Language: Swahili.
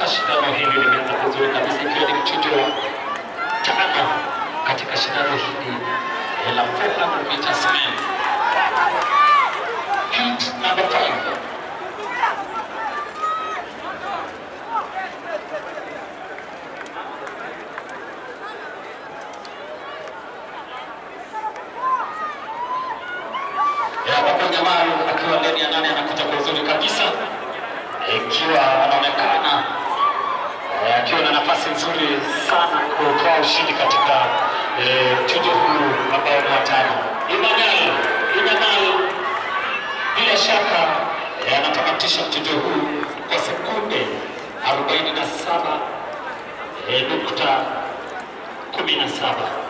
shindano hili limeanza vizuri kabisa, ikiwa ni mchujo wa tano katika shindano hili eh, la 400 meters men. Heat number 5. ambapo jamaa akiwa ndani ya nane anakuja kwa uzuri kabisa, ikiwa anaonekana eh, akiwa na nafasi nzuri sana kutoa ushindi katika eh, mchujo huu ambao ni watano. Imanal Imanal bila shaka eh, anatamatisha mchujo huu kwa sekunde 47 eh, nukta 17.